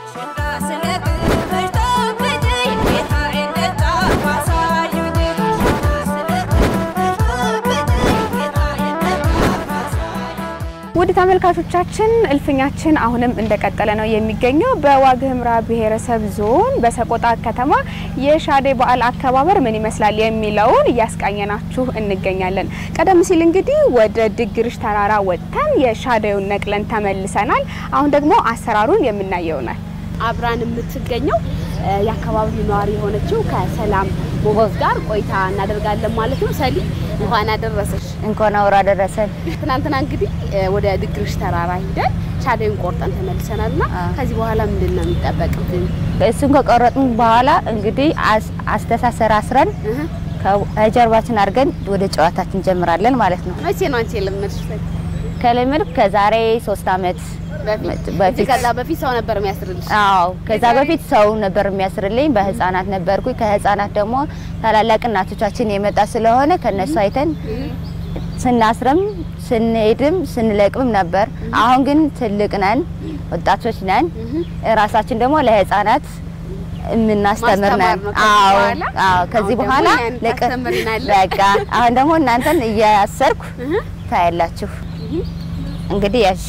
ውድ ተመልካቾቻችን እልፍኛችን አሁንም እንደቀጠለ ነው የሚገኘው። በዋግ ኽምራ ብሔረሰብ ዞን በሰቆጣ ከተማ የሻዴ በዓል አከባበር ምን ይመስላል የሚለውን እያስቃኘናችሁ እንገኛለን። ቀደም ሲል እንግዲህ ወደ ድግርሽ ተራራ ወጥተን የሻዴውን ነቅለን ተመልሰናል። አሁን ደግሞ አሰራሩን የምናየው ይሆናል። አብራን የምትገኘው የአካባቢው ነዋሪ የሆነችው ከሰላም ሞጎዝ ጋር ቆይታ እናደርጋለን ማለት ነው። ሰሊ እንኳን አደረሰሽ። እንኳን አውራ ደረሰን። ትናንትና እንግዲህ ወደ ድግርሽ ተራራ ሂደን ሻዴውን ቆርጠን ተመልሰናል እና ከዚህ በኋላ ምንድን ነው የሚጠበቅብን? እሱን ከቆረጥን በኋላ እንግዲህ አስተሳሰር አስረን ከጀርባችን አድርገን ወደ ጨዋታችን እንጀምራለን ማለት ነው። መቼ ነው አንቺ የለመድሽ? ከልምድ ከዛሬ ሶስት አመት በፊት ከዛ በፊት ሰው ነበር የሚያስርልሽ? አዎ ከዛ በፊት ሰው ነበር የሚያስርልኝ። በህፃናት ነበርኩኝ። ከህፃናት ደግሞ ታላላቅ እናቶቻችን የመጣ ስለሆነ ከነሱ አይተን ስናስርም ስንሄድም ስንለቅምም ነበር። አሁን ግን ትልቅ ነን፣ ወጣቶች ነን። ራሳችን ደግሞ ለህፃናት የምናስተምር ነን። አዎ አዎ። ከዚህ በኋላ ለቅ በቃ አሁን ደግሞ እናንተን እያሰርኩ ታያላችሁ። እንግዲህ ያሽ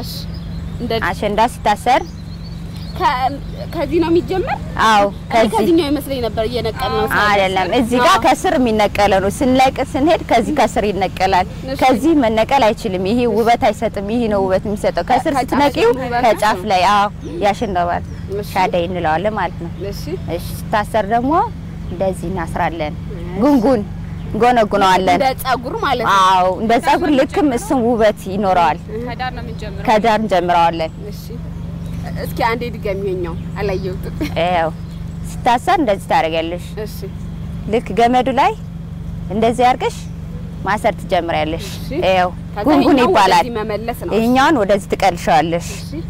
አሸንዳ ሲታሰር ከዚህ ነው የሚጀመር? አዎ ከዚህኛው ይመስለኝ ነበር እየነቀል ነው። አይደለም፣ እዚህ ጋር ከስር የሚነቀለ ነው። ስንለቅ ስንሄድ ከዚህ ከስር ይነቀላል። ከዚህ መነቀል አይችልም። ይሄ ውበት አይሰጥም። ይሄ ነው ውበት የሚሰጠው። ከስር ስትነቂው ከጫፍ ላይ አዎ የአሸንዳ በዓል ሻደይ እንለዋለን ማለት ነው። እሺ፣ ሲታሰር ደግሞ እንደዚህ እናስራለን። ጉንጉን ጎነጉነዋለን እንደ ጸጉር ማለት ነው። አዎ እንደ ጸጉር ልክም እሱም ውበት ይኖረዋል። ከዳር ነው የምንጀምረው። ከዳር እንጀምረዋለን። እሺ እስኪ አንዴ ድገሚ። የኛው አላየሁትም። ያው ሲታሰር እንደዚህ ታደርጊያለሽ። እሺ ልክ ገመዱ ላይ እንደዚህ አድርገሽ ማሰር ትጀምሪያለሽ። ያው ጉንጉን ይባላል። መመለስ ነው። ይሄኛውን ወደዚህ ትቀልሻለሽ።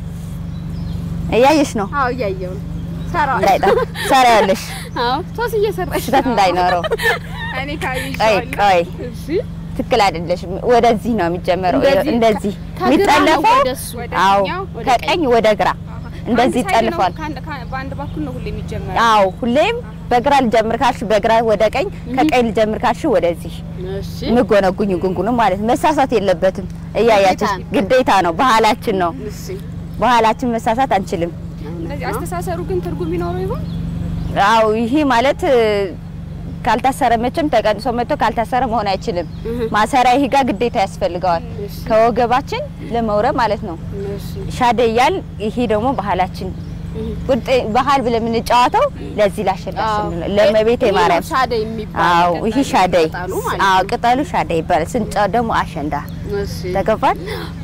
እያየሽ ነው። አዎ እያየሁ ነው። ሰራው ሰራያለሽ። አዎ ሶስ እየሰራሽ ስህተት እንዳይኖረው እኔ ቆይ ቆይ እሺ ትክክል አይደለሽም። ወደዚህ ነው የሚጀመረው። እንደዚህ እንደዚህ ከግራ ነው የሚጠለፈው ወደ እሱ፣ ወደ አዎ፣ እኛው፣ ወደ ከቀኝ ወደ ግራ እንደዚህ ይጠልፋል። በአንድ በኩል ነው ሁሌ የሚጀመረው። አዎ፣ ሁሌም በግራ ልጀምር ካልሽ በግራ ወደ ቀኝ፣ ከቀኝ ልጀምር ካልሽ ወደዚህ እሺ ምጎነጉኝ ጉንጉኑ ማለት ነው። መሳሳት የለበትም። እያያችሁ ግዴታ ነው፣ ባህላችን ነው። እሺ ባህላችን መሳሳት አንችልም። ስለዚህ አስተሳሰሩ ግን ትርጉም ይኖረው ይሆን? አዎ ይሄ ማለት ካልታሰረ መቼም ተቀንሶ መጥቶ ካልታሰረ መሆን አይችልም። ማሰሪያ ይሄ ጋር ግዴታ ያስፈልገዋል ከወገባችን ለመውረብ ማለት ነው። ሻደያል ይሄ ደግሞ ባህላችን ቁርጥ ባህል ብለን የምንጫወተው ለዚህ ላሸንዳ ስንል ለመቤቴ ማርያም ሻደይ የሚባል አዎ ይሄ ሻደይ ቅጠሉ ማለት አዎ ቅጠሉ ሻደይ ይባላል። ስንጫወት ደግሞ አሸንዳ እሺ ተገባል።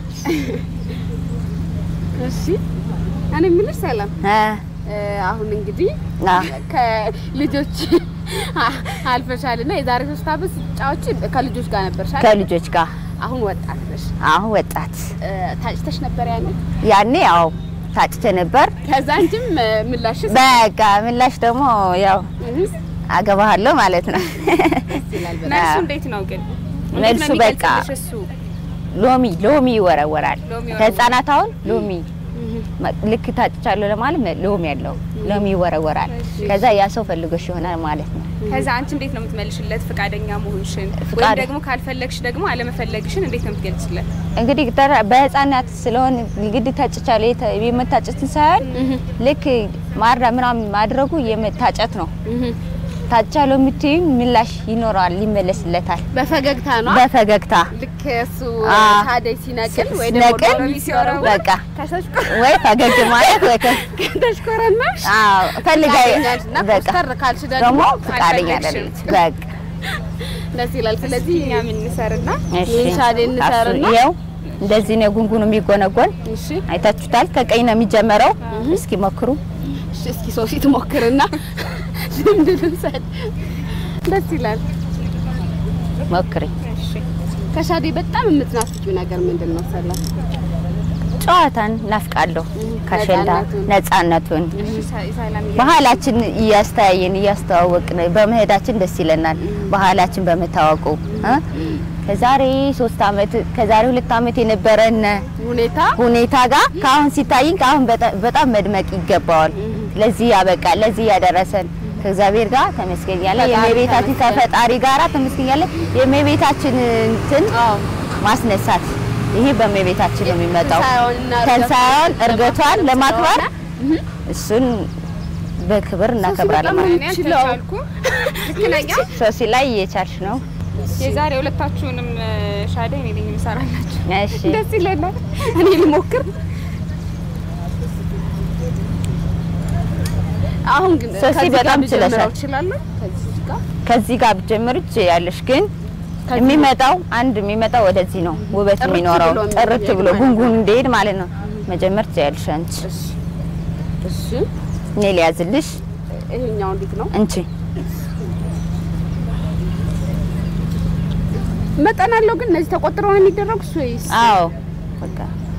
እሺ እኔ የምልሽ ሰላም እ አሁን እንግዲህ አ ከልጆች አልፈሻልና የዛሬ ሶስት ዓመት ስትጫወቺ ከልጆች ጋር ነበርሽ አይደል? ከልጆች ጋር አሁን ወጣት ነሽ። አሁን ወጣት ታጭተሽ ነበር ያኔ? ያኔ ያው ታጭቼ ነበር። ከዛ አንቺም ምላሽስ በቃ ምላሽ ደግሞ ያው አገባሃለሁ ማለት ነው። መልሱ እንዴት ነው ግን? መልሱ በቃ እሱ ሎሚ ሎሚ ይወረወራል። ሎሚ ከህፃናት አሁን ሎሚ ልክ ታጭቻለሁ ለማለት ሎሚ ያለው ሎሚ ይወረወራል። ከዛ ያ ሰው ፈልጎሽ ይሆናል ማለት ነው። ከዛ አንቺ እንዴት ነው የምትመልሽለት ፍቃደኛ መሆንሽን ወይም ፍቃደ- ደግሞ ካልፈለግሽ ደግሞ አለመፈለግሽን እንዴት ነው የምትገልጽለት? እንግዲህ ተራ- በህፃናት ስለሆነ ግድ ታጭቻለሁ የተ- የመታጨትን ሳይሆን ልክ ማራ ምናምን ማድረጉ የመታጨት ነው። ታጭቻለሁ የምትይው ምላሽ ይኖረዋል፣ ይመለስለታል በፈገግታ ነው በፈገግታ ልክ እሱ አ- ሻደይ ሲነቅል ወይ ደግሞ ነቅል ሎሚ ሲወረውር በቃ ወይ ፈገግ ማለት ወይ ከ- ከተሽኮረመሽ አዎ ፈልጋይ ታገኛለሽና በቃ ኮስተር ካልሽ ደግሞ ደግሞ ፈቃደኛ አልፈለግሽም። አይደለች። በቃ ደስ ይላል። ስለዚህ እኛ ምን እንሰርና እሺ ይህን ሻዴ እንሰርና አሱ- ይኸው እንደዚህ ነው ጉንጉኑ የሚጎነጎን እሺ አይታችሁታል። ከቀኝ ነው የሚጀመረው። እስኪ ሞክሩ። እሺ፣ እስኪ ሶሲ ትሞክርና ልምድ ልውሰድ። ደስ ይላል። ሞክሪ። ከሻዴ በጣም የምትናፍቂው ነገር ምንድን ነው? ሰላም ጨዋታን ናፍቃለሁ። ከሸንዳ ነፃነቱን። ነፃነቱን ሰላም ባህላችን እያስተያየን እያስተዋወቅን በመሄዳችን ደስ ይለናል። ባህላችን በመታወቁ እ ከዛሬ ሶስት አመት ከዛሬ ሁለት አመት የነበረን ሁኔታ ሁኔታ ጋር ከአሁን ሲታይን ከአሁን በጣ- በጣም መድመቅ ይገባዋል። ለዚህ ያበቃል፣ ለዚህ ያደረሰን ከእግዚአብሔር ጋር ተመስገኛለን። ፈጣሪ የእመቤታችን ተመስገን። ከፈጣሪ ጋራ ተመስገኛለን። የእመቤታችን እንትን አዎ ማስነሳት ይሄ በእመቤታችን ነው የሚመጣው። ትንሣኤዋንና ትንሣኤዋን እርገቷን ለማክበር ለማክበር ስለሆነ እሱን በክብር እናከብራለን በጣም ማለት እኔ ችለው። አልተቻልኩም። ልክ ነኝ። ነው። ሶሲ ላይ እየቻልሽ ነው። የዛሬ ሁለታችሁንም ሻደ እኔ ነኝ የምሰራላችሁ። እሺ ደስ ይለናል። እኔ ልሞክር። አሁን ግን ሶሲ ከዚህ በጣም ጋር ብጀምረው ችለሻል። እችላለሁ? ከዚህ ጋር ከዚህ ጋር ብጀምር ያለሽ ግን ከዚህ የሚመጣው አንድ የሚመጣው ወደዚህ ነው ውበት ጥርት የሚኖረው ብሎ ጥርት የሚሄድ ብሎ ማለት ጉንጉን እንዲሄድ ማለት ነው። መጀመር ትችያለሽ አንቺ። እሺ እሺ። እኔ ሊያዝልሽ ይሄኛው እንዴት ነው? እንቺ መጠን አለው ግን እነዚህ ተቆጥረው ነው የሚደረጉት ወይስ? አዎ በቃ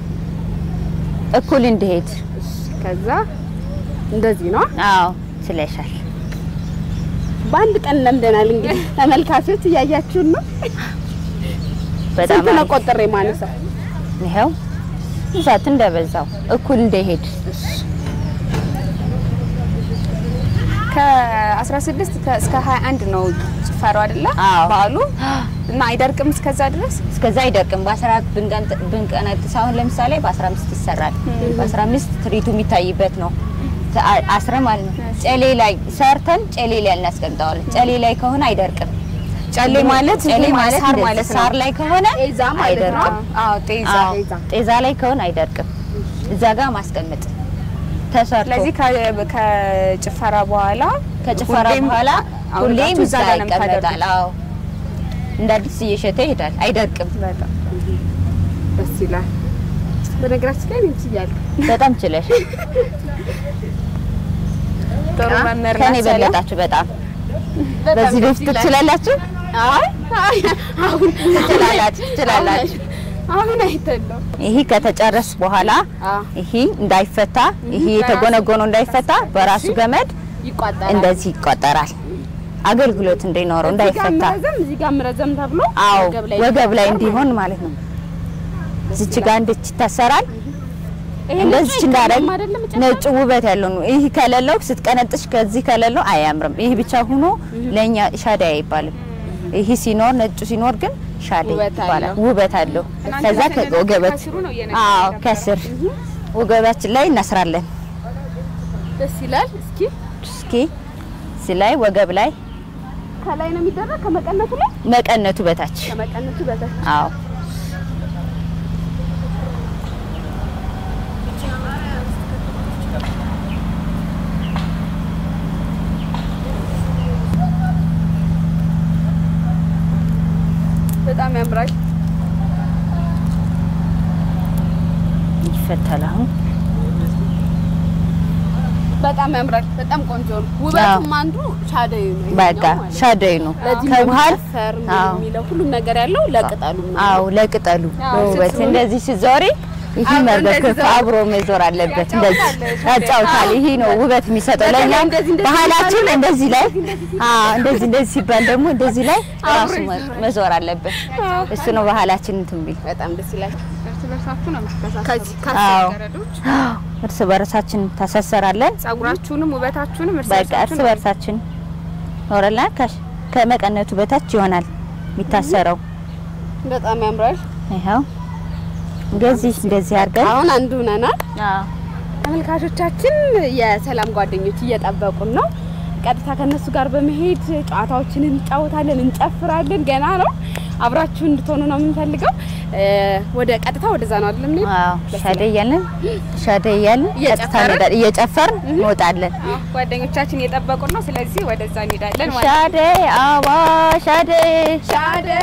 እኩል እንዲሄድ እሺ፣ ከዛ እንደዚህ ነው። አዎ ችለሻል። በአንድ ቀን ለምደናል። እንግዲህ ተመልካቾች እያያችሁን ነው። በጣም ስንት ነው አሪፍ። ቆጥሬ ማነሳው? ይኸው ብዛት እንደበዛው እኩል እንዲሄድ ከ16 እስከ 21 ነው ጭፈራው አይደለ? አዎ። በዓሉ እና አይደርቅም እስከዛ ድረስ እስከዛ አይደርቅም። በ14 ብንቀንጥ- ብንቀነጥስ አሁን ለምሳሌ በ15 ይሰራል። በ15 ትርኢቱ የሚታይበት ነው ተ- አ- አስረ ማለት ነው። ጨሌ ላይ ሰርተን ጨሌ ላይ እናስቀምጠዋለን። ጨሌ ላይ ከሆነ አይደርቅም። ጨሌ ማለት ጨሌ ይሄ ማለት ሳር እንደዚህ ማለት ነው። ሳር ላይ ከሆነ ጤዛ ማለት ነው። አይደርቅም። አዎ ጤዛ። አዎ፣ ጤዛ ላይ ከሆነ አይደርቅም። እዛ ጋር ማስቀመጥ ተሰርቶ ስለዚህ ከ- ከጭፈራ በኋላ ከጭፈራ ሁሌም በኋላ ሁሌም አውርዳችሁ እዛ እዛ ጋር ነው ይቀመጣል። የምታደርጉት? አዎ እንደ አዲስ እየሸተ ይሄዳል። አይደርቅም። በጣም ደስ ይላል። በነገራችን ላይ ምን ችያለሁ? በጣም ችለሽ ጥሩ መምህር ከኔ ናት ሰላም። በለጣችሁ በጣም በጣም በዚህ ደስ በፊት ይላል። ትችላላችሁ አይ አይ፣ አሁን ትችላላችሁ ትችላላችሁ። አሁን አይተለው ይሄ ከተጨረስ በኋላ አ ይሄ እንዳይፈታ ይሄ የተጎነጎነው እንዳይፈታ በራሱ ገመድ ይቋጠራል። እንደዚህ ይቆጠራል። አገልግሎት እንዲኖረው እዚህ ጋር እንዳይፈታ። ምረዘም እዚህ ጋር ምረዘም ተብሎ አዎ ወገብ ላይ ወገብ ላይ ይታሰራል እንዲሆን ማለት ነው። እዚች ጋር እንድች ይታሰራል። ይሄ እንደዚህ ነጭ እንዳደረግ አይደለም አይደለም ጭራሽ? ነጭ ውበት ያለው ነው። ይህ ከሌለው ስትቀነጥሽ ከዚህ ከሌለው አያምርም። ይህ ብቻ ሆኖ ለኛ ሻዳ አይባልም። ይህ ሲኖር ነጩ ሲኖር ግን ሻዳ ውበት ይባላል። አለው። ውበት አለው። እናንተ ከዛ ከነ- ከወገበት ከስሩ ነው እየነገርኩህ አዎ የነበረው። ከስር ወገባችን ላይ እናስራለን። ደስ ይላል። እስኪ እስኪ እዚህ ላይ ወገብ ላይ ከላይ ነው የሚደረግ ከመቀነቱ ላይ መቀነቱ በታች ከመቀነቱ በታች አዎ በጣም ያምራል። ይፈታል። አሁን በጣም ያምራል። በጣም ቆንጆ ነው። ውበቱም አንዱ ሻደዩ ነው። ይሄኛው በቃ ማለት ነው። ሻደይ ነው ለዚህ ከመሃል ለሚጨፈር አዎ የሚለው ሁሉም ነገር ያለው ለቅጠሉ ነው። አዎ ለቅጠሉ አዎ፣ ውበት ስትዞሪ እንደዚህ ስትዞሪ ይህ አብሮ መርገፍ እንደዚህ ዞር- አብሮ መዞር አለበት። እንደዚህ ያጫውታል። ያጫውታል። ይሄ ነው ውበት የሚሰጠው በተለይ ለእኛም እንደዚህ እንደዚህ ባህላችን ሲባል እንደዚህ ላይ አዎ እንደዚህ እንደዚህ ሲባል ደግሞ እንደዚህ ላይ ራሱ አብሮ መ- መዞር አለበት። እሱ ነው ባህላችን እንትን ቢል በጣም ደስ ይላል። እርስ በርሳችሁ ነው የምትተሳሰሩት። ከዚህ አዎ ገረዶች እርስ በርሳችን ታሳሰራለን። ጸጉራችሁንም ውበታችሁንም እርስ በቃ እርስ በርሳችሁ ነው በርሳችን ኖረላ ከመቀነቱ በታች ይሆናል የሚታሰረው። በጣም ያምራል። ይኸው እንደዚህ እንደዚህ አድርገን አሁን አንዱ ነናል። አዎ ተመልካቾቻችን የሰላም ጓደኞች እየጠበቁን ነው። ቀጥታ ከነሱ ጋር በመሄድ ጨዋታዎችን እንጫወታለን፣ እንጨፍራለን። ገና ነው። አብራችሁ እንድትሆኑ ነው የምንፈልገው። እ፣ ወደ ቀጥታ ወደዛ ነው አይደለም? እንሂድ። አዎ ሻደ እያልን ሻደ እያልን ቀጥታ እየጨፈርን? እንሄዳለን። እየጨፈርን እንወጣለን። አዎ፣ ጓደኞቻችን እየጠበቁን ነው። ስለዚህ ወደዛ እንሄዳለን ማለት ነው። ሻደ አባ ሻደ ሻደ